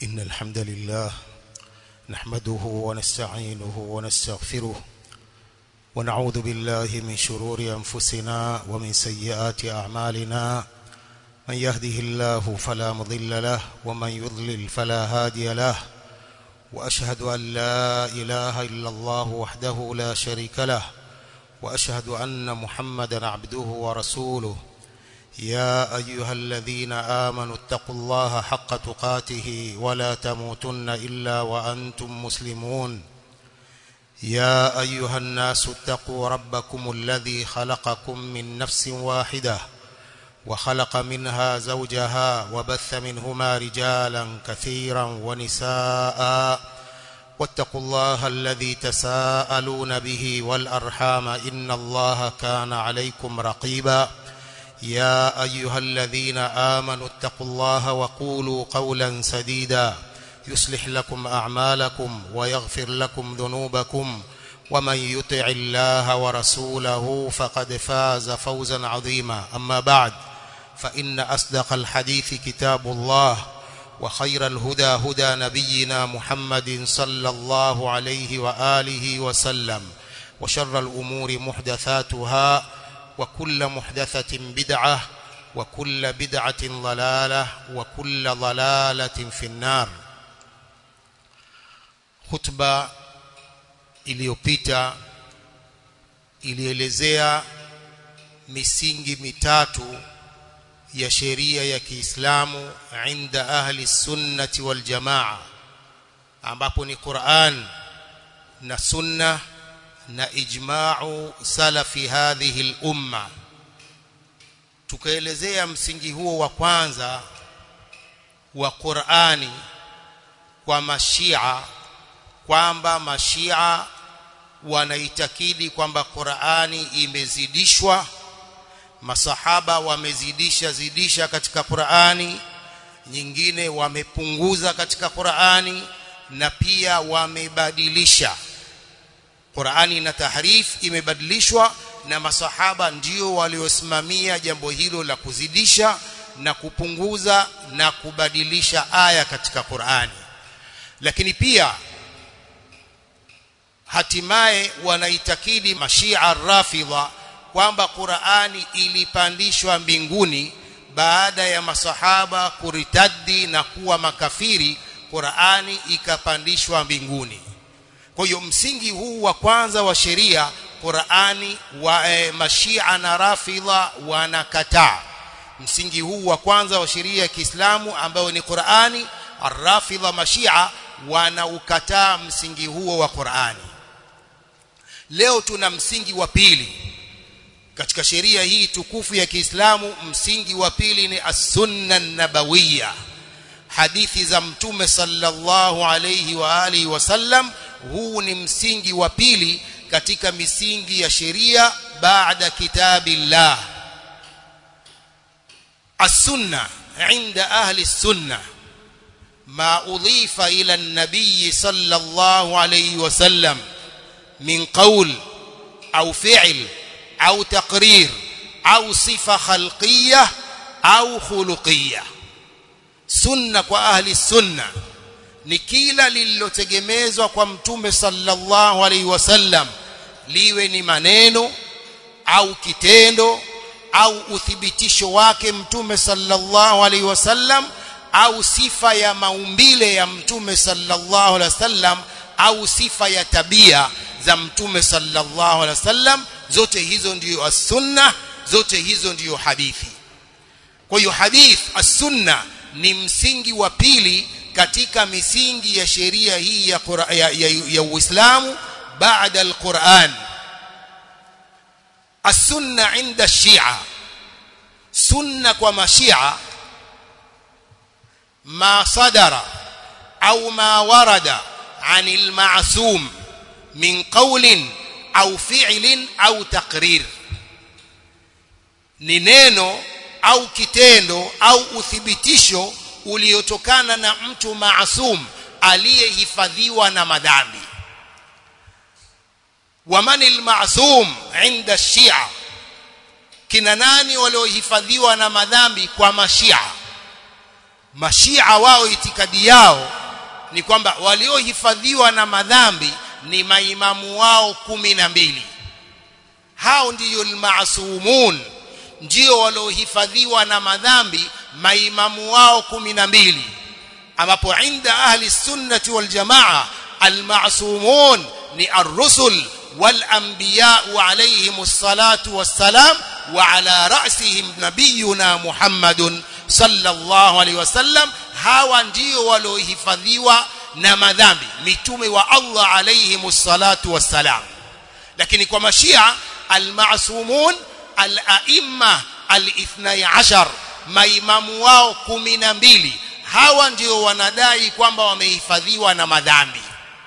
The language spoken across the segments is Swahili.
إن الحمد لله نحمده ونستعينه ونستغفره ونعوذ بالله من شرور أنفسنا ومن سيئات أعمالنا من يهده الله فلا مضل له ومن يضلل فلا هادي له وأشهد أن لا إله إلا الله وحده لا شريك له وأشهد أن محمدا عبده ورسوله يا أيها الذين آمنوا اتقوا الله حق تقاته ولا تموتن إلا وأنتم مسلمون يا أيها الناس اتقوا ربكم الذي خلقكم من نفس واحدة وخلق منها زوجها وبث منهما رجالا كثيرا ونساء واتقوا الله الذي تساءلون به والأرحام إن الله كان عليكم رقيبا يا أيها الذين آمنوا اتقوا الله وقولوا قولا سديدا يصلح لكم أعمالكم ويغفر لكم ذنوبكم ومن يطع الله ورسوله فقد فاز فوزا عظيما أما بعد فإن أصدق الحديث كتاب الله وخير الهدى هدى نبينا محمد صلى الله عليه وآله وسلم وشر الأمور محدثاتها وكل محدثة بدعة وكل بدعة ضلالة وكل ضلالة في النار خطبة iliyopita ilielezea misingi mitatu ya sheria ya Kiislamu inda ahli sunnati wal jamaa ambapo ni Qur'an na sunna na ijma'u salafi hadhihi al-umma tukaelezea msingi huo wa kwanza wa Qur'ani kwa mashia kwamba mashia wanaitakidi kwamba Qur'ani imezidishwa masahaba wamezidisha zidisha katika Qur'ani nyingine wamepunguza katika Qur'ani na pia wamebadilisha Qur'ani na tahrif imebadilishwa na masahaba ndio waliosimamia jambo hilo la kuzidisha na kupunguza na kubadilisha aya katika Qur'ani lakini pia hatimaye wanaitakidi mashia rafidha kwamba Qur'ani ilipandishwa mbinguni baada ya masahaba kuritadi na kuwa makafiri Qur'ani ikapandishwa mbinguni kwa hiyo msingi huu wa kwanza wa sheria Qur'ani wa e, mashia na rafidha wanakataa msingi huu wa kwanza wa sheria ya Kiislamu ambayo ni Qur'ani arrafidha mashia wanaukataa msingi huo wa Qur'ani leo tuna msingi wa pili katika sheria hii tukufu ya Kiislamu msingi wa pili ni as-sunna nabawiyya hadithi za mtume sallallahu alayhi wa alihi wasallam huu ni msingi wa pili katika misingi ya sheria baada kitabillah as-sunna inda ahli as-sunna ma udhifa ila an-nabiy sallallahu alayhi wasallam min qawl au fi'l au taqrir au sifa khalqiyya au khuluqiyya sunna kwa ahli sunna ni kila lililotegemezwa kwa mtume sallallahu alaihi wasallam liwe ni maneno au kitendo au uthibitisho wake mtume sallallahu alaihi wasallam au sifa ya maumbile ya mtume sallallahu alaihi wasallam au sifa ya tabia za mtume sallallahu alaihi wasallam zote hizo ndiyo as-sunna zote hizo ndiyo hadithi kwa hiyo hadith as-sunna ni msingi wa pili katika misingi ya sheria hii ya, ya, ya, ya Uislamu baada al-Qur'an as-sunna inda shia sunna kwa mashia ma sadara au ma warada anil ma'sum min qawlin au fi'lin au taqrir ni neno au kitendo au uthibitisho uliotokana na mtu maasum aliyehifadhiwa na madhambi waman almasum inda shia kina nani waliohifadhiwa na madhambi kwa mashia mashia wao itikadi yao ni kwamba waliohifadhiwa na madhambi ni maimamu wao kumi na mbili hao ndiyo almasumun ndio waliohifadhiwa na madhambi maimamu wao kumi na mbili ambapo inda ahli sunnati wal jamaa almasumun ni ar-rusul wal anbiya alayhim as-salatu was-salam wa ala ra'sihim nabiyuna Muhammadun sallallahu alayhi wasallam hawa ndio waliohifadhiwa na madhambi mitume wa Allah alayhim as-salatu was-salam lakini kwa mashia almasumun al-a'imma al-ithnai ashar maimamu wao kumi na mbili hawa ndio wanadai kwamba wamehifadhiwa na madhambi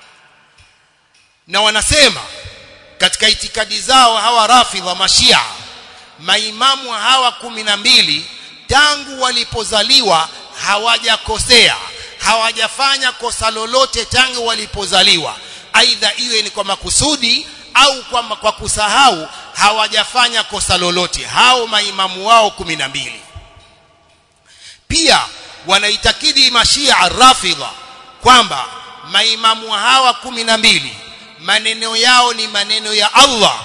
na wanasema katika itikadi zao hawa rafidha mashia maimamu hawa kumi na mbili tangu walipozaliwa hawajakosea hawajafanya kosa lolote tangu walipozaliwa aidha iwe ni kwa makusudi au kwa, kwa kusahau hawajafanya kosa lolote hao maimamu wao kumi na mbili pia wanaitakidi mashia rafidha kwamba maimamu hawa kumi na mbili maneno yao ni maneno ya Allah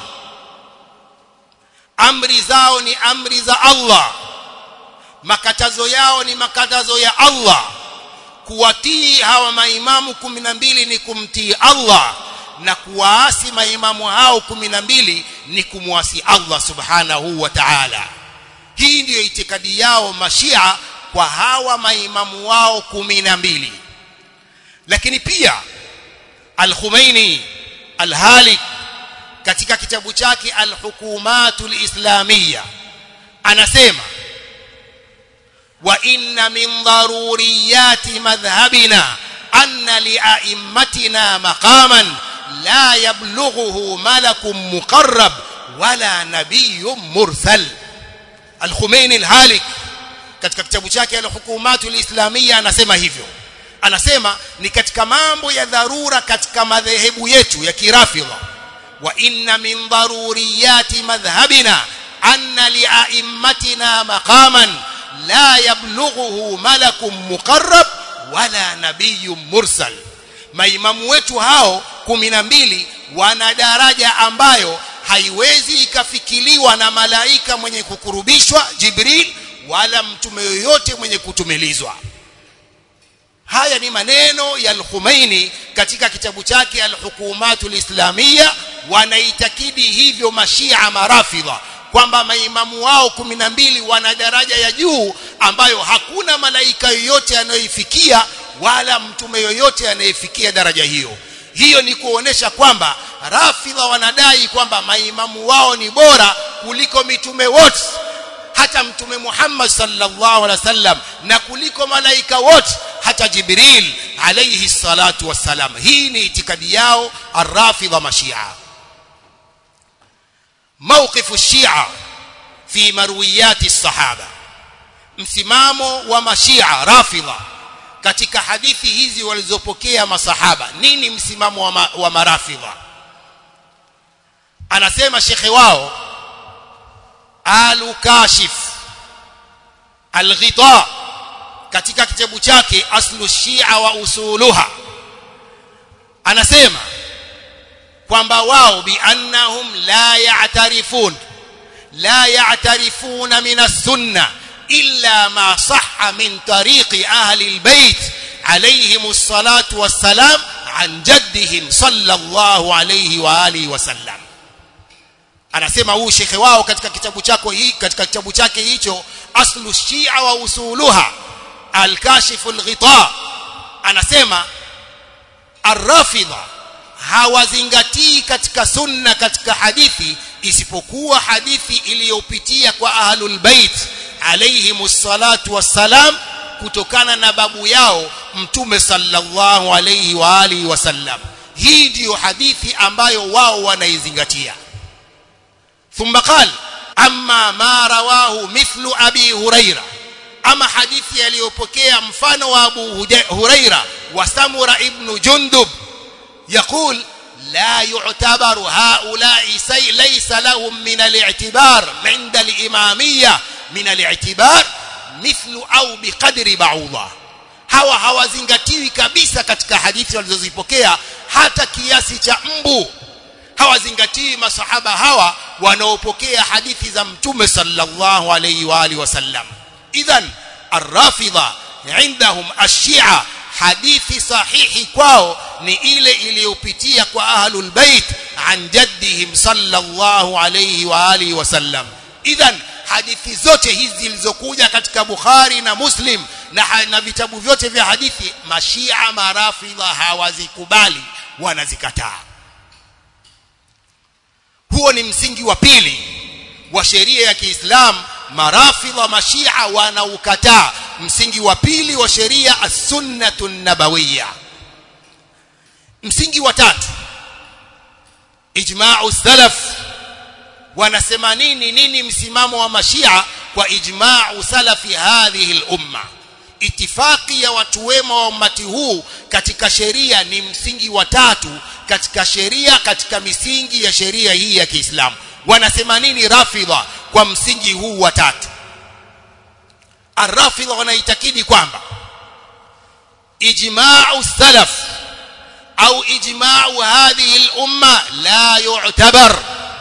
amri zao ni amri za Allah makatazo yao ni makatazo ya Allah kuwatii hawa maimamu kumi na mbili ni kumtii Allah na kuwaasi maimamu hao kumi na mbili ni kumwasi Allah subhanahu wa ta'ala hii ndiyo itikadi yao mashia kwa hawa maimamu wao kumi na mbili lakini pia al-Khumaini al-Halik katika kitabu chake al-Hukumatul Islamiyya anasema wa inna min daruriyati madhhabina anna li'a'immatina maqaman la yablughuhu malakun muqarrab wala nabiyyun mursal al-Khumaini al-Halik katika kitabu chake al-Hukumatul Islamiyya anasema hivyo anasema ni katika mambo ya dharura katika madhehebu yetu ya kirafidha wa inna min daruriyati madhhabina anna li'a'immatina maqaman la yablughuhu malakun muqarrab wala nabiyyun mursal maimamu wetu hao kumi na mbili wana daraja ambayo haiwezi ikafikiliwa na malaika mwenye kukurubishwa Jibril wala mtume yoyote mwenye kutumilizwa haya ni maneno ya al-Khumaini katika kitabu chake al-Hukumatul Islamiyya wanaitakidi hivyo mashia marafidha kwamba maimamu wao kumi na mbili wana daraja ya juu ambayo hakuna malaika yoyote anayoifikia wala mtume yoyote anayefikia daraja hiyo hiyo ni kuonesha kwamba rafidha wanadai kwamba maimamu wao ni bora kuliko mitume wote hata mtume Muhammad sallallahu alaihi wasallam na kuliko malaika wote hata Jibril alayhi salatu wassalam hii ni itikadi yao arrafidha mashia موقف الشيعة في مرويات الصحابة msimamo wa mashia rafidha katika hadithi hizi walizopokea masahaba nini msimamo wa, ma, wa marafidha anasema shekhe wao al-kashif al-ghita katika kitabu chake aslu shia wa usuluha anasema kwamba wao biannahum la ya'tarifun la ya'tarifuna min as-sunnah illa ma sahha min tariqi ahli al-bayt alayhim as-salatu was-salam an jaddihim sallallahu alayhi wa alihi wa sallam anasema huu shekhe wao katika kitabu chako hii katika kitabu chake hicho aslu shia wa usuluha al-kashif al-ghita anasema ar-rafidha hawazingatii katika sunna katika hadithi isipokuwa hadithi iliyopitia kwa ahlul bait alayhimus salatu wassalam kutokana na babu yao mtume sallallahu alayhi wa alihi wasallam hii ndiyo hadithi ambayo wao wanaizingatia thumma qala amma ma rawahu mithlu abi huraira ama hadithi aliyopokea mfano wa abu huraira wa samura ibn jundub يقول لا يعتبر هؤلاء سي ليس لهم من الاعتبار عند الإمامية من الاعتبار mithlu au biqadri ba'udha hawa hawazingatiwi kabisa katika hadithi walizozipokea hata kiasi cha mbu hawazingatii masahaba hawa wanaopokea hadithi za mtume sallallahu alayhi wa alihi wasallam idhan arrafidha indahum ashia hadithi sahihi kwao ni ile iliyopitia kwa ahlul bait an jaddihim sallallahu alayhi wa alihi wasallam idhan hadithi zote hizi zilizokuja katika Bukhari na Muslim na, na vitabu vyote vya hadithi mashia marafidha hawazikubali wanazikataa huo ni msingi wa pili wa sheria ya Kiislamu marafidha mashia wanaukataa msingi wa pili wa sheria as-sunnatu nabawiyya msingi wa tatu ijma'u salaf wanasema nini nini msimamo wa mashia kwa ijma'u salafi hadhihi al-umma itifaki ya watu wema wa ummati huu katika sheria ni msingi wa tatu katika sheria katika misingi ya sheria hii ya Kiislamu wanasema nini rafidha kwa msingi huu wa tatu arrafidha wanaitakidi kwamba ijma'u salaf au ijma'u hadhihi al-umma la yu'tabar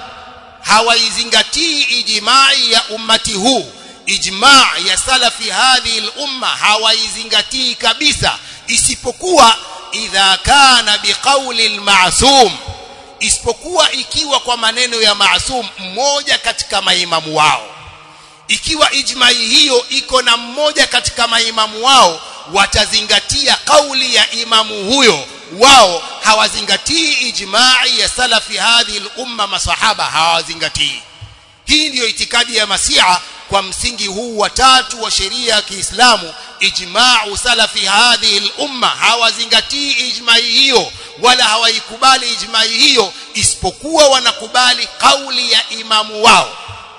hawaizingatii ijma'i ya ummati huu ijma' ya salafi hadhihi al-umma hawaizingatii kabisa isipokuwa idha kana biqauli al-ma'sum isipokuwa ikiwa kwa maneno ya maasum mmoja katika maimamu wao ikiwa ijmai hiyo iko na mmoja katika maimamu wao watazingatia kauli ya imamu huyo wao hawazingatii ijmai ya salafi hadhi umma masahaba hawazingatii hii ndiyo itikadi ya masia kwa msingi huu wa tatu wa sheria ya Kiislamu ijma'u salafi hadhihi umma hawazingatii ijmai hiyo wala hawaikubali ijmai hiyo isipokuwa wanakubali kauli ya imamu wao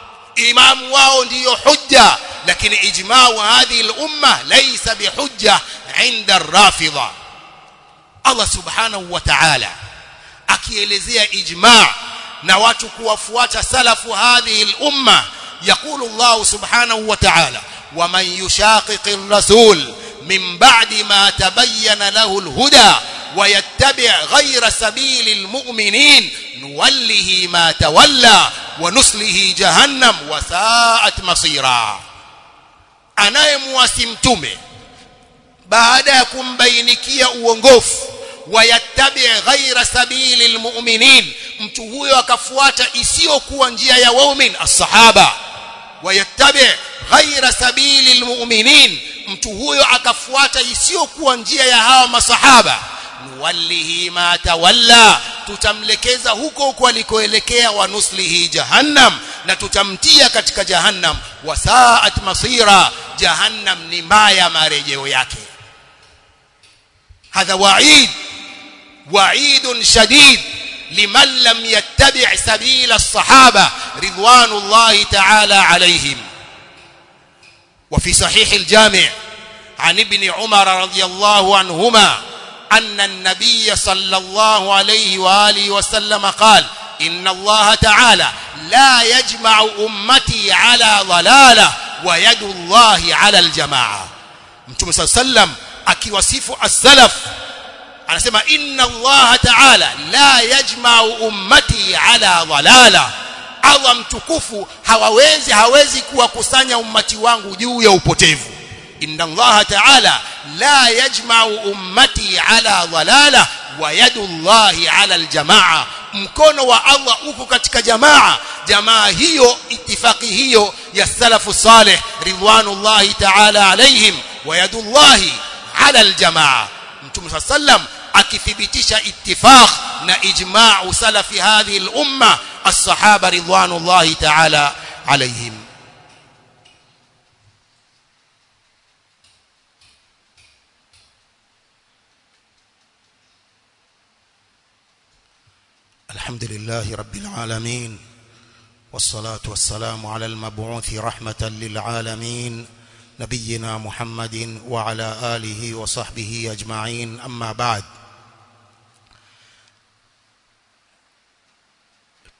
imamu wao ndiyo hujja lakini ijma'u hadhihi umma laysa bihujja inda ar-rafidha Allah subhanahu wa ta'ala akielezea ijma' na watu kuwafuata salafu hadhihi al-umma يقول الله سبحانه وتعالى ومن يشاقق الرسول من بعد ما تبين له الهدى ويتبع غير سبيل المؤمنين نوله ما تولى ونصله جهنم وساءت مصيرا anayemwasi mtume baada ya kumbainikia uongofu wayattabi ghaira sabili almu'minin mtu huyo akafuata isiyokuwa njia ya waumin as-sahaba wayattabi ghaira sabili almu'minin mtu huyo akafuata isiyokuwa njia ya hawa masahaba nuwallihi ma tawalla tutamlekeza huko huko alikoelekea wa nuslihi jahannam na tutamtia katika jahannam wasaat masira jahannam ni mbaya marejeo yake hadha wa'id wa'id shadid liman lam yattabi' sabila as-sahaba ridwanullahi ta'ala alayhim وفي صحيح الجامع عن ابن عمر رضي الله عنهما أن النبي صلى الله عليه وآله وسلم قال إن الله تعالى لا يجمع أمتي على ضلالة ويد الله على الجماعة متى صلى الله عليه وسلم akiwasifu as-salaf anasema inna Allah ta'ala la yajma'u ummati ala dhalala Allah mtukufu hawawezi hawezi kuwakusanya ummati wangu juu ya upotevu inna Allah ta'ala la yajma'u ummati ala dhalala wa yadu Allah ala aljamaa mkono wa Allah uko katika jamaa jamaa hiyo itifaki hiyo ya salafu salih ridwanullahi ta'ala alaihim wa yadu Allah ala aljamaa mtume sallam akithibitisha ittifaq na ijma'u salafi hadhihi al-umma as-sahaba ridwanullahi ta'ala alaihim الحمد لله رب العالمين والصلاة والسلام على المبعوث رحمة للعالمين نبينا محمد وعلى آله وصحبه أجمعين أما بعد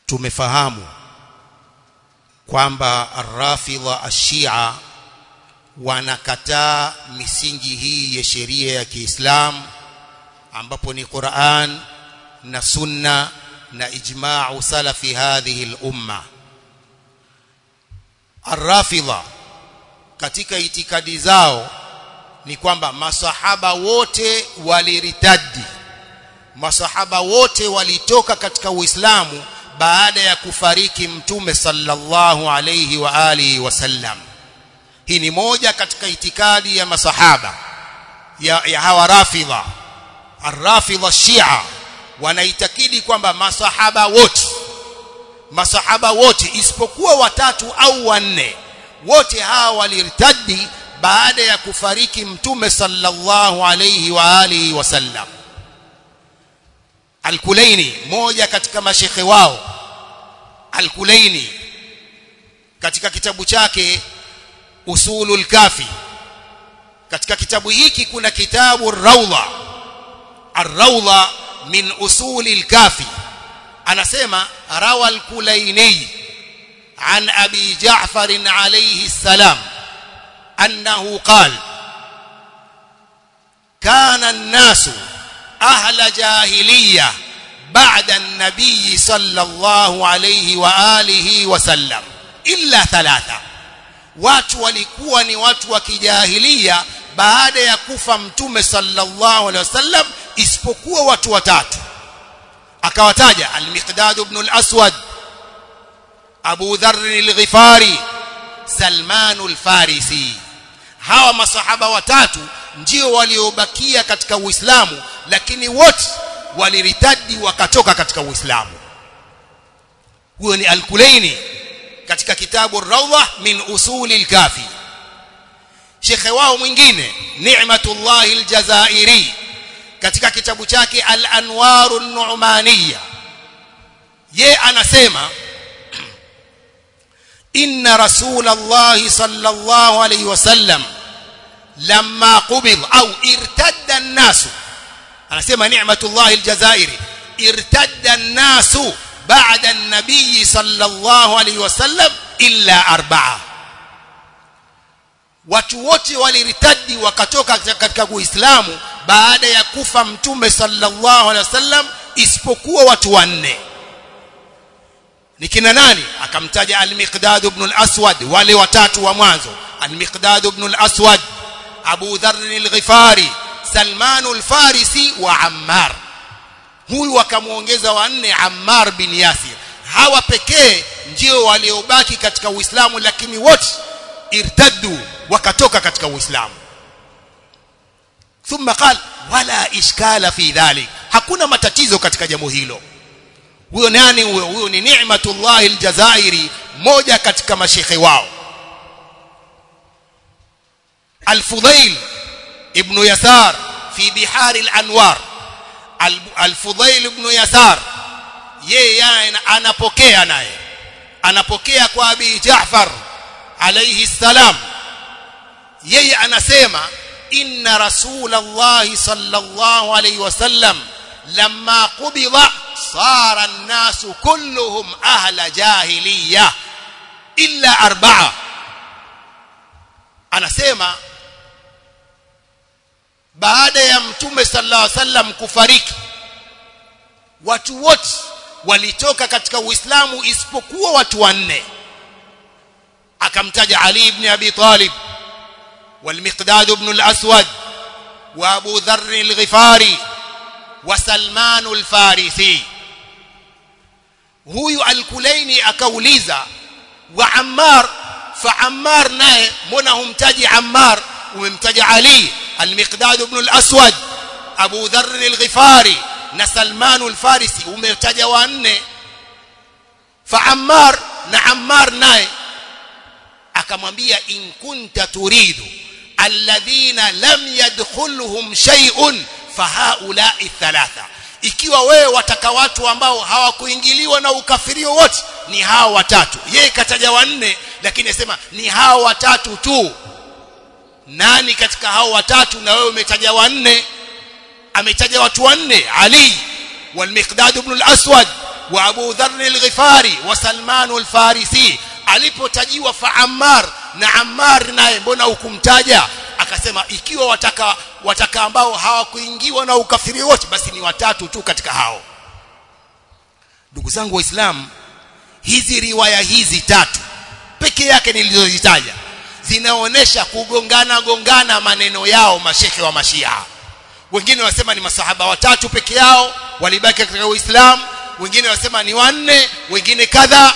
tumefahamu kwamba arrafidha ashia wanakataa misingi hii ya sheria ya Kiislamu ambapo ni Qur'an na Sunna na ijma'u salafi hadhihi al-umma Ar-Rafidha katika itikadi zao ni kwamba masahaba wote waliritadi masahaba wote walitoka katika Uislamu baada ya kufariki mtume sallallahu alayhi wa alihi wasallam hii ni moja katika itikadi ya masahaba ya, ya hawa rafidha arrafidha shia wanaitakidi kwamba masahaba wote masahaba wote isipokuwa watatu au wanne wote hawa walirtadi baada ya kufariki mtume sallallahu alayhi wa alihi wasallam Al-Kulaini moja katika mashekhe wao Al-Kulaini katika kitabu chake Usulul Kafi katika kitabu hiki kuna kitabu Rawda Ar-Rawda min Usulil Kafi anasema rawa Al-Kulaini عن أبي جعفر عليه السلام أنه قال كان الناس أهل جاهلية بعد النبي صلى الله عليه وآله وسلم إلا ثلاثة watu walikuwa ni watu wa kijahilia baada ya kufa mtume sallallahu alaihi wasallam isipokuwa watu watatu akawataja al-Miqdad ibn al-Aswad Abu Dharr al-Ghifari Salman al-Farisi hawa masahaba watatu ndio waliobakia katika Uislamu lakini wote waliritadi wakatoka katika Uislamu huyo ni Al-Kulaini katika kitabu Rawdah min usuli al-Kafi Shekhe wao mwingine Ni'matullah al-Jazairi katika kitabu chake Al-Anwar an-Nu'maniyya ye anasema inna Rasulullah sallallahu alayhi wasallam lamma qubid au irtadda an-nas anasema ni'matullah al-jazairi irtadda an-nas ba'da an-nabiy sallallahu alayhi wasallam illa arba'a watu wote waliritadi wakatoka katika Uislamu baada ya kufa mtume sallallahu alaihi wasallam isipokuwa watu wanne ni kina nani akamtaja al-Miqdad ibn al-Aswad wale watatu wa mwanzo al-Miqdad ibn al-Aswad Abu Dharr al-Ghifari Salman al-Farisi wa Ammar huyu wakamuongeza wanne Ammar bin Yasir hawa pekee ndio waliobaki katika Uislamu lakini wote irtaddu wakatoka katika Uislamu thumma qal wala ishkala fi dhalik hakuna matatizo katika jambo hilo huyo nani huyo huyo ni Ni'matullah al-Jazairi moja katika mashekhe wao Al-Fudail ibn Yasar fi Bihar al-Anwar Al-Fudail ibn Yasar yeye anapokea naye anapokea kwa Abi Jaafar alayhi salam yeye anasema inna rasulullah sallallahu alayhi wasallam lamma qubida صار الناس كلهم أهل جاهلية إلا أربعة anasema baada ya mtume sallallahu alaihi wasallam kufariki watu wote walitoka katika uislamu isipokuwa watu wanne akamtaja ali ibn abi talib والمقداد بن الأسود وأبو ذر الغفاري وسلمان الفارسي huyu alkulaini akauliza wa ammar fa ammar naye mbona humtaji ammar umemtaja ali almiqdad ibn al-aswad abu dharr al-ghifari na salman al-farisi umetaja wanne fa ammar na ammar naye akamwambia in kunta turidu alladhina lam yadkhulhum shay'un fahaulai thalatha ikiwa wewe wataka watu ambao hawakuingiliwa na ukafirio wote ni hao watatu yeye kataja wanne lakini asema ni hao watatu tu nani katika hao watatu na wewe umetaja wanne ametaja watu wanne ali والمقداد بن الأسود وأبو ذر الغفاري وسلمان الفارسي alipotajiwa fa Ammar na Ammar naye mbona hukumtaja akasema ikiwa wataka wataka ambao hawakuingiwa na ukafiri wote basi ni watatu tu katika hao ndugu zangu waislamu hizi riwaya hizi tatu peke yake nilizozitaja zinaonesha kugongana gongana maneno yao mashekhe wa mashia wengine wasema ni masahaba watatu peke yao walibaki katika uislamu wengine wasema ni wanne wengine kadha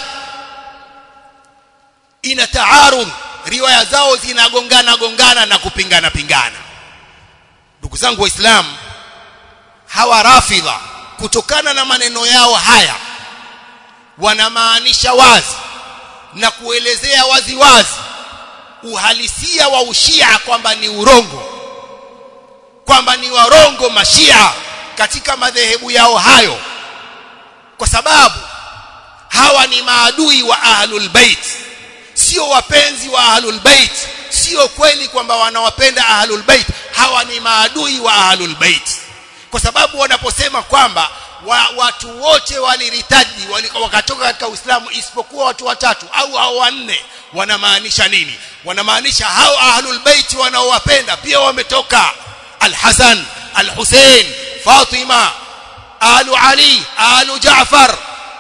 ina taarud riwaya zao zinagongana gongana na kupingana pingana ndugu zangu waislamu hawa rafidha kutokana na maneno yao haya wanamaanisha wazi na kuelezea wazi wazi uhalisia wa ushia kwamba ni urongo kwamba ni warongo mashia katika madhehebu yao hayo kwa sababu hawa ni maadui wa ahlul bait sio wapenzi wa ahlul bait sio kweli kwamba wanawapenda ahlul bait hawa ni maadui wa ahlul bait kwa sababu wanaposema kwamba wa, watu wote waliritaji wali, wakatoka katika Uislamu isipokuwa watu watatu au hao wanne wanamaanisha nini wanamaanisha hao ahlul bait wanaowapenda pia wametoka al-Hasan al-Hussein Fatima alu Ali alu Jaafar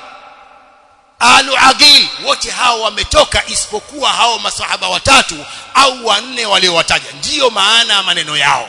alu Aqil wote hao wametoka isipokuwa hao masahaba watatu au wanne waliowataja ndiyo maana ya maneno yao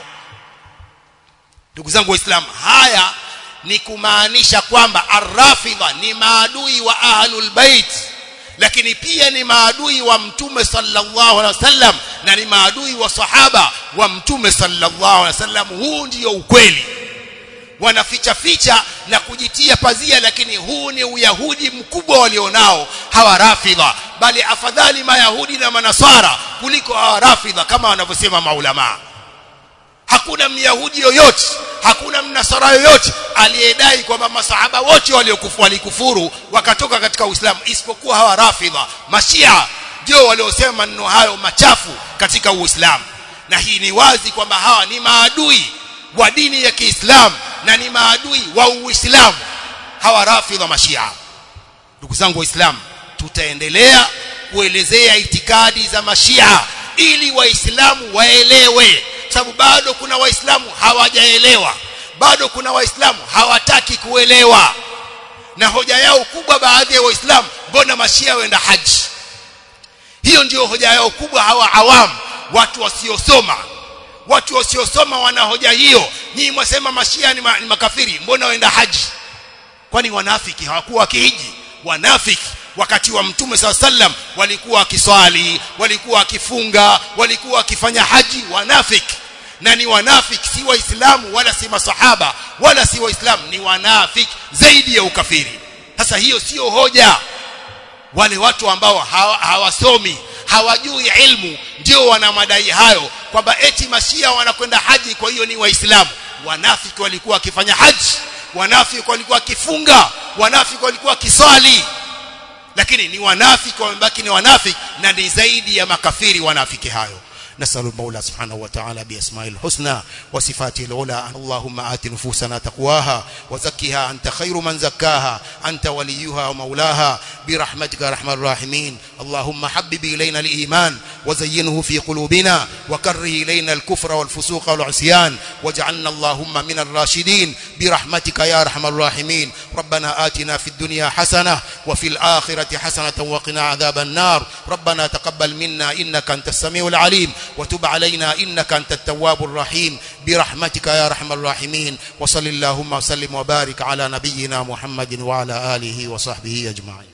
ndugu zangu waislamu haya ni kumaanisha kwamba arrafidha ni maadui wa ahlul bait lakini pia ni maadui wa mtume sallallahu alaihi wasallam na ni maadui wa sahaba wa mtume sallallahu alaihi wasallam huu ndio ukweli wanaficha ficha na kujitia pazia lakini huu ni uyahudi mkubwa walionao hawa rafidha bali afadhali mayahudi na manasara kuliko hawa rafidha kama wanavyosema maulamaa hakuna myahudi yoyote hakuna mnasara yoyote aliyedai kwamba masahaba wote waliokufu walikufuru wakatoka katika Uislamu isipokuwa hawa rafidha mashia ndio waliosema maneno hayo machafu katika Uislamu na hii ni wazi kwamba hawa ni maadui wa dini ya Kiislamu na ni maadui wa Uislamu hawa rafidha mashia ndugu zangu waislamu tutaendelea kuelezea itikadi za mashia ili waislamu waelewe sababu bado kuna waislamu hawajaelewa bado kuna waislamu hawataki kuelewa na hoja yao kubwa baadhi ya waislamu mbona mashia waenda haji hiyo ndiyo hoja yao kubwa hawa awamu watu wasiosoma watu wasiosoma wana hoja hiyo nyinyi mwasema mashia ni, ma, ni makafiri mbona waenda haji kwani wanafiki hawakuwa wakihiji wanafiki wakati wa mtume saa sallam walikuwa wakiswali walikuwa wakifunga walikuwa wakifanya haji wanafiki na ni wanafiki si waislamu wala si masahaba wala si waislamu ni wanafiki zaidi ya ukafiri sasa hiyo sio hoja wale watu ambao hawasomi hawajui ilmu ndio wana madai hayo kwamba eti mashia wanakwenda haji kwa hiyo ni waislamu wanafiki walikuwa wakifanya haji wanafiki walikuwa wakifunga wanafiki walikuwa wakiswali lakini ni wanafiki wamebaki ni wanafiki na ni zaidi ya makafiri wanafiki hayo نسأل المولى سبحانه وتعالى بأسماء الحسنى وصفاته العلى اللهم آت نفوسنا تقواها وزكها أنت خير من زكاها أنت وليها ومولاها برحمتك يا أرحم الراحمين اللهم حبب إلينا الإيمان وزينه في قلوبنا وكره إلينا الكفر والفسوق والعصيان واجعلنا اللهم من الراشدين برحمتك يا أرحم الراحمين ربنا آتنا في الدنيا حسنة وفي الآخرة حسنة وقنا عذاب النار ربنا تقبل منا إنك أنت السميع العليم وتب علينا إنك أنت التواب الرحيم برحمتك يا أرحم الراحمين وصل اللهم وسلم وبارك على نبينا محمد وعلى آله وصحبه أجمعين